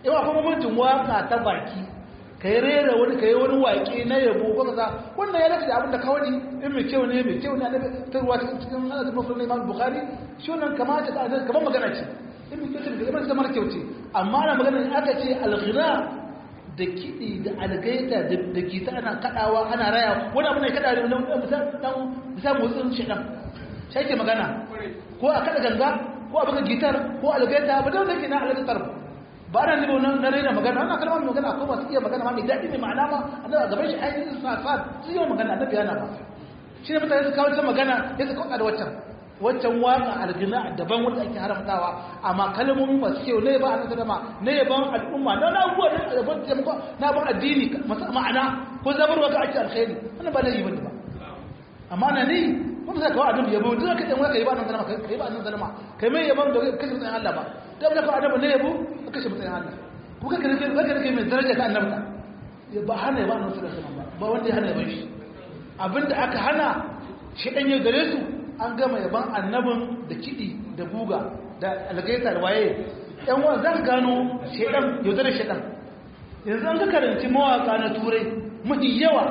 yawa kuma mutum waka ta baki ka yi rera wani ka yi wani waƙe na yabo ko kaza wannan ya dace da abin da ka wani in mai kyau ne mai kyau ne annabi ta ruwa cikin cikin hadisi muslim na imam bukhari shi wannan kamata ka azan kamar magana ce in mai kyau ce kamar kamar kyau ce amma ana magana in aka ce alghina da kiɗi da algaita da gita ana kaɗawa ana raya wani abu ne kaɗa ne na misal motsin shaɗan shi ake magana ko a kaɗa ganga ko a buga gitar ko algaita ba da wanda ke na algaitar ba ana nemo na raina magana wannan kalmar mai magana ko masu iya magana ma mai daɗi mai ma'ana ma annabi a gaban shi ainihin sa sa su yi magana annabi yana ba shi ne mutane su kawo ta magana ya su kauka da waccan waccan waka algina daban wanda ake haramtawa amma kalmomi masu kyau ne ba a nan dama ne ban al'umma na na abubuwa ne a ban taimako na ban addini masu ma'ana ko zabarwa ga ake alkhairi wannan ba laifi bane ba amma na ni kuma sai kawai annabi yabo duk ka dan waka yi ba nan zalama kai ba nan zalama kai mai yabo da kashe mutsayin Allah ba da ba ka annabi ne yabo ka kashe mutsayin Allah ku ka kare ka kare mai daraja ta annabi ya ba hana ya ba nan sallallahu ba ba wanda ya hana ya bar shi abinda aka hana shi dan ya gare su an gama yaban annabin da kidi da guga da algaita da waye yan wa zan gano shedan yaudar shedan yanzu an ka karanci mawaka na turai mafi yawa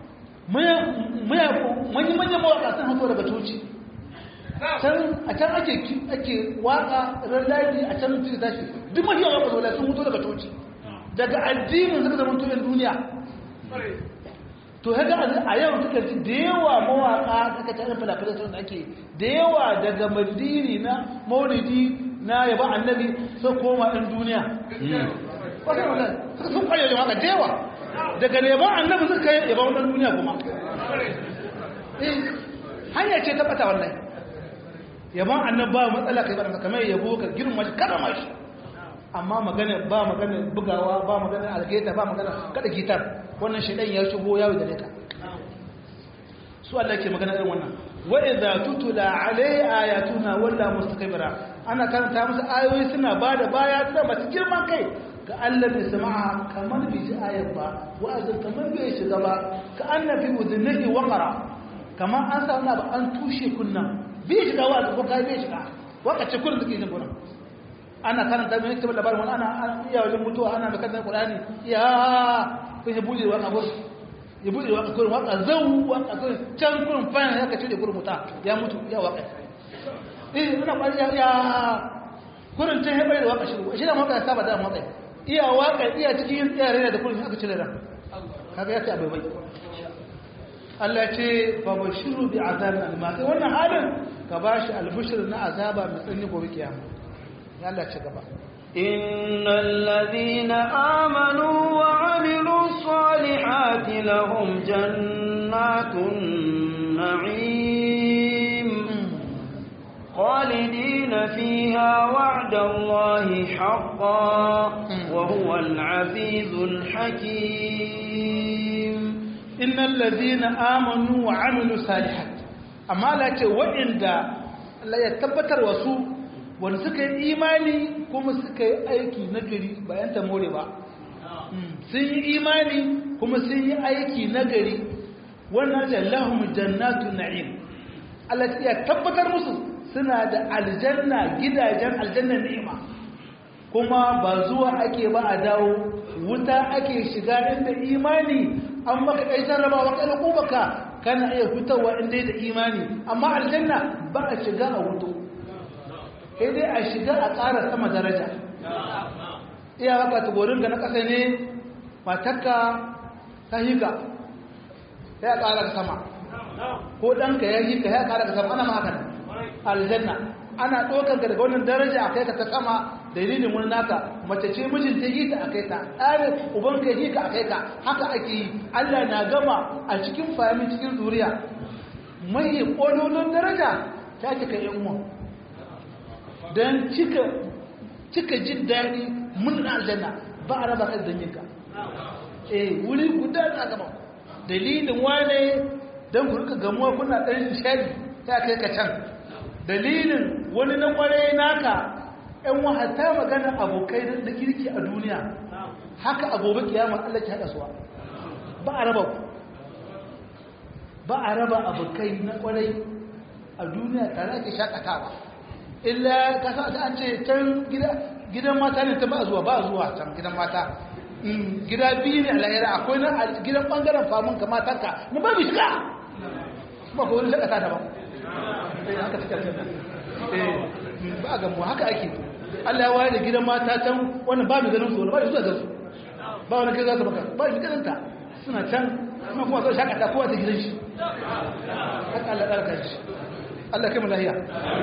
manya-manya mawaka sun hato daga toci a can ake ake waka ran ladi a can mutu tashi duk mafi yawa waka sun mutu daga toci daga addinin suka zama tuyen duniya to haka a yau suka ji da yawa mawaka suka ta ɗanfila filasar da ake da yawa daga mandiri na maulidi na yaba annabi sun koma ɗan duniya wasu suka sun kwayo da waka da yawa daga neman annabi suka yi yaba wannan duniya kuma hanya ce ta bata wannan yaban annabi ba matsala kai ba kamar yabo ka girma shi karama shi amma magana ba magana bugawa ba magana algeta ba magana kada gitar wannan shedan ya shigo yawo da ka su Allah ke magana irin wannan wa idza tutula alai ayatuna walla mustakbira ana karanta musu ayoyi suna bada baya suna masu girman kai ka Allah bai sama'a kamar bai ji ayar ba wa'azin kamar bai shiga ba ka annabi udhnihi waqara kamar an sa wani an tushe kunnan bai shiga wa'azin ko kai bai shiga wakace kullun take jin gurin ana karanta mai kitabul labarin wani ana iya wajen mutuwa ana mai karanta qur'ani ya kun ya bude waka gurin ya bude waka gurin waka zau waka gurin can gurin fa ya kace da gurin muta ya mutu ya waka eh ina kwari ya gurin can ya bayar waka shi shi da maka saba da maka iya waka iya cikin tsare da kullum aka cire ran kaga yace abai bai Allah ce fa bashiru bi azabin alima sai wannan halin ka bashi albushir na azaba mai tsanni gobe kiyama ya Allah ce gaba إن الذين آمنوا وعملوا الصالحات لهم جنات النعيم خالدين فيها وعد الله حقا وهو العزيز الحكيم إن الذين آمنوا وعملوا صالحات أما لا وإن لا يتبتر وسوء wanda suka yi imani kuma suka yi aiki na gari bayan ta more ba sun yi imani kuma sun yi aiki na gari wannan da lahum jannatu na'im Allah ya tabbatar musu suna da aljanna gidajen aljanna ni'ima kuma ba zuwa ake ba a dawo wuta ake shiga inda imani an maka kai jarrabawa kai kubaka kana iya fitowa inda da imani amma aljanna ba a shiga a wuto sai dai a shiga a ƙara sama daraja iya haka tugorin ga na ƙasa ne matakka ta higa ya ƙara ka sama ko ɗanka ya higa ya ƙara ka sama ana ma haka aljanna ana ɗaukar ka daga wannan daraja a kai ka ta sama dalilin wani naka mace ce mijin ta yi ta a kai ka ɗarin uban ka yi ka a kai ka haka ake yi allah na gama a cikin fahimin cikin zuriya mai ƙololin daraja ta ce ka yan uwa don cika jin daɗi mun aljanna ba a raba kan zanyenka eh wuri guda na gaba dalilin wane don ku rika gamuwa kuna ɗan shaɗi ta kai ka can dalilin wani na ƙware naka ‘yan wahata magana abokai da kirki a duniya haka agobe kiyama Allah ki haɗa suwa ba a raba ba a raba abokai na ƙwarai a duniya tare ake shakatawa illa kasa da an ce can gida gidan mata ne ta ba zuwa ba zuwa can gidan mata gida biyu ne a lahira akwai na gidan bangaren famun ka matanka na ba mu shiga ba ko wani shakata da ba haka suka ba a gamu haka ake Allah ya wayar da gidan mata can wannan ba mu ganin su ba mu zuwa gansu ba wani kai za su baka ba mu ganin ta suna can kuma kuma sau shakata kowa ta gidan shi haka Allah ɗarka shi Allah kai mu lahiya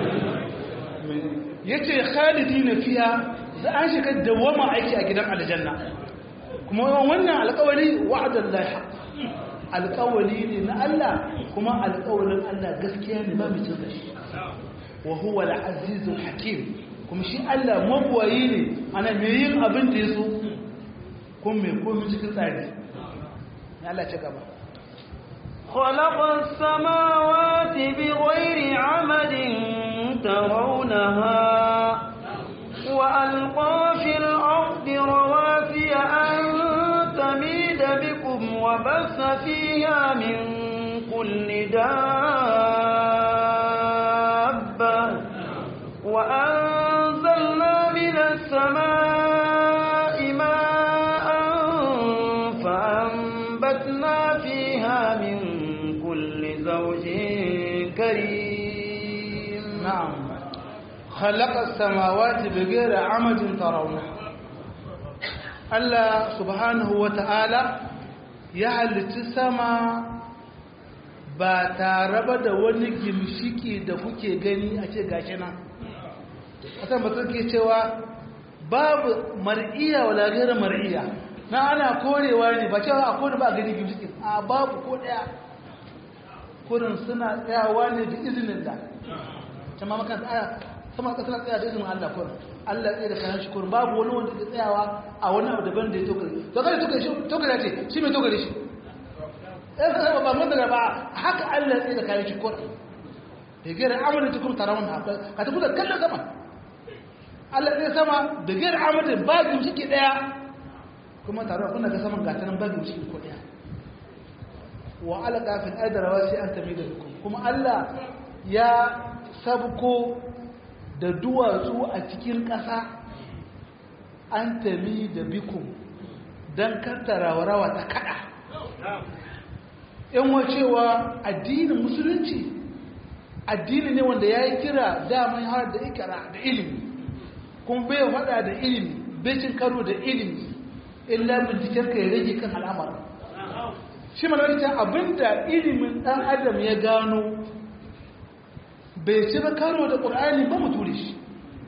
yace khalidina fiha za an shiga dawama aiki a gidan aljanna kuma wannan alƙawari wa'adan la haq alƙawari ne na Allah kuma alƙawarin Allah gaskiya ne ba mu tsaka shi wa huwa al-azizul hakim kuma shi Allah mabwayi ne ana me yin abin da yaso kuma me komai cikin tsari Allah ce gaba خلق السماوات بغير عمد ترونها وألقى في الأرض رواسي أن تميد بكم وبث فيها من كل دابة وأنزلنا من السماء ماء فأنبتنا فيها من كل زوج كريم نعم خلق السماوات بغير عمد ترونها Allah subhanahu wa ta'ala ya halitta sama ba tare ba da wani gimshiki da kuke gani a ce gashi nan. Asan ba ke cewa babu mar'iya wa lagayar mar'iya na ana korewa ne ba cewa a kone ba a gani gimshiki a babu ko ɗaya kurin suna tsayawa ne da izinin da. Cama makan tsaya sama ka tana tsaya da izinin Allah kurin Allah tsaye da kayan shi kurin babu wani wanda ke tsayawa a wani abu daban da ya tokare to kada tokare shi tokare ce shi mai tokare shi ɗan sa ba mun daga ba haka Allah tsaye da kayan shi kurin da gera amalin tukun tarawun haka ka tafi da kallon sama Allah tsaye sama da gera amalin ba gimshiki ɗaya kuma tarawun kun daga saman gatanan ba gimshiki ko ɗaya wa alaka fil adrawa sai an tamida kuma Allah ya sabko da duwatsu a cikin ƙasa an tami da bikun don kattara rawa ta kada yan wacewa addinin musulunci addini ne wanda ya yi kira daman har da ikira da ilimi kuma bai faɗa da ilimi bai cin karo da ilimi illa binciken ka ya rage kan al'amar shi malarci abinda ilimin ɗan adam ya gano bai ci ba karo da ƙur'ani ba mu ture shi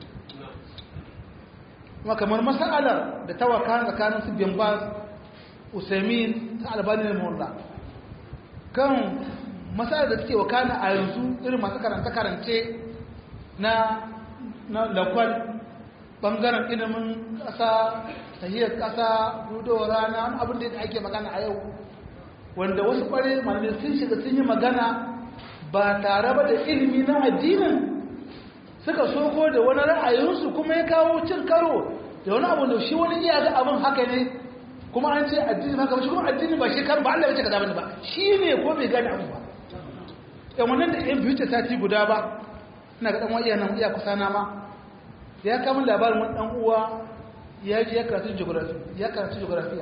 kuma kamar masalar da ta waka tsakanin su bin baz usaimin ta albani da mawalla kan masalar da suke wakana a yanzu irin masu karanta-karance na lakwal ɓangaren ilimin ƙasa tahiyar ƙasa rudowar rana abin da ake magana a yau wanda wasu ƙware malamai sun shiga sun yi magana ba tare ba da ilimi na addinin suka soko da wani ra'ayinsu kuma ya kawo cin karo da wani abu da shi wani iya ga abin haka ne kuma an ce addini haka ba shi kuma addini ba shi kan ba Allah ya ce kaza bane ba shi ne ko bai gane abu ba yan wannan da yan biyu ce sati guda ba ina ga dan iya nan iya kusa na ma ya kama labarin wani dan uwa ya je ya karatu geography ya karatu geography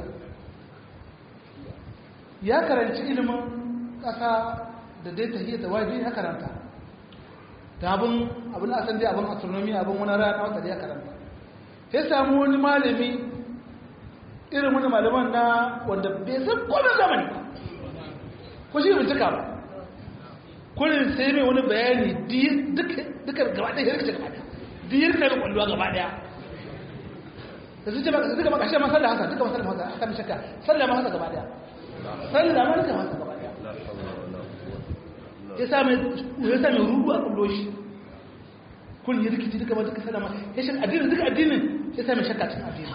ya karanci ilimin kasa da dai tahiyya da waje ya karanta ta abin abin asan dai abin astronomy abin wani rana wata da ya karanta ya samu wani malami irin wani malaman na wanda bai san kodin zamani ba ko shi bincika ba kullum sai mai wani bayani duka gaba ɗaya hirka gaba ɗaya diyar na kwallowa gaba ɗaya da su ce maka suka maka shi ma sallah hasa duka masallah hasa haka mishaka sallah ma hasa gaba ɗaya sallah ma duka hasa gaba ɗaya ya sa mai rudu a kullo shi kun yi rikici duka ba duka salama ya shi addinin duka addinin ya sa mai shakka cin addini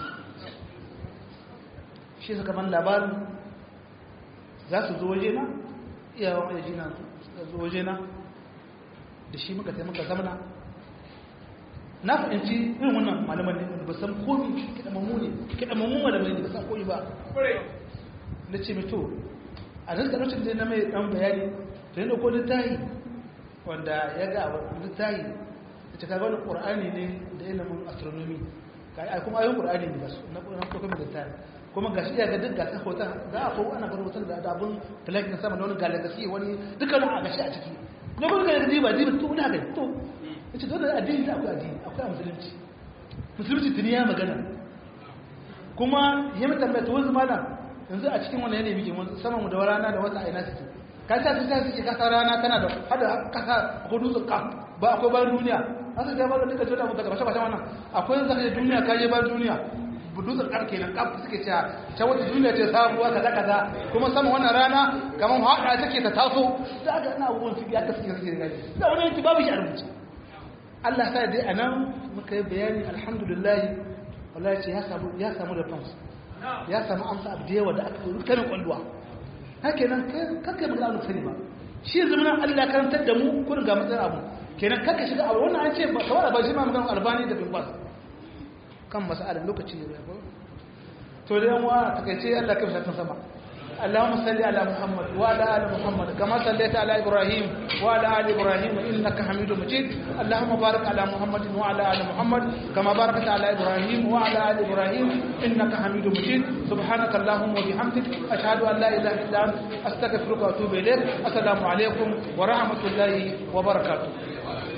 shi suka ban labarin za su zo waje na iyawan mai jina suka zo waje na da shi muka taimaka zamana na fahimci irin wannan malaman ne da ba san komi kiɗamammu ne kiɗamammu malamai ne ba san komi ba na ce mito a nan lokacin da na mai ɗan bayani da ya ɗauko littahi wanda ya ga littahi da ta kaga wani ƙur'ani ne da ilimin astronomy kai kuma ayoyin qur'ani ne basu na na ko kuma da tare kuma gashi ya ga duk gasa hoton za a ko ana bar hoton da abun talak na sama da wani galagasi wani dukkan a gashi a ciki ne kuma ga diba diba to ina ga to yace dole addini da akwai addini akwai musulunci musulunci tuni ya magana kuma ya mutan da tuwon malam yanzu a cikin wannan yanayi muke sama mu da rana da wata aina suke ka ta ta suke kasa rana tana da hada kasa ko dutsen ka ba akwai bayan duniya an sai ba da duka jota mu daga bashe bashe wannan akwai zaka je duniya ka je bayan duniya dutsen kar kenan kaf suke cewa ta wata duniya ce sabuwa kaza kaza kuma sama wannan rana kamar hada take ta taso da ga ina abubuwan su ya kasance suke gani da wani yanki babu shi a rubuce Allah sa dai anan muka yi bayani alhamdulillah wallahi ce ya samu ya samu da fans ya samu amsa abu da yawa da aka yi kanin kwalluwa haka nan kakka magana wani sani ba shi yanzu muna Allah karantar da mu kun ga matsayin abu kenan kakka shiga abu wannan an ce ba kawai ba shi ma magana albani da bin bas kan mas'alar lokaci ne ba to da yan wa takaice Allah kai shakan sama اللهم صل على محمد وعلى ال محمد كما صليت على ابراهيم وعلى ال ابراهيم انك حميد مجيد اللهم بارك على محمد وعلى ال محمد كما باركت على ابراهيم وعلى ال ابراهيم انك حميد مجيد سبحانك اللهم وبحمدك اشهد ان لا اله الا انت استغفرك واتوب اليك السلام عليكم ورحمه الله وبركاته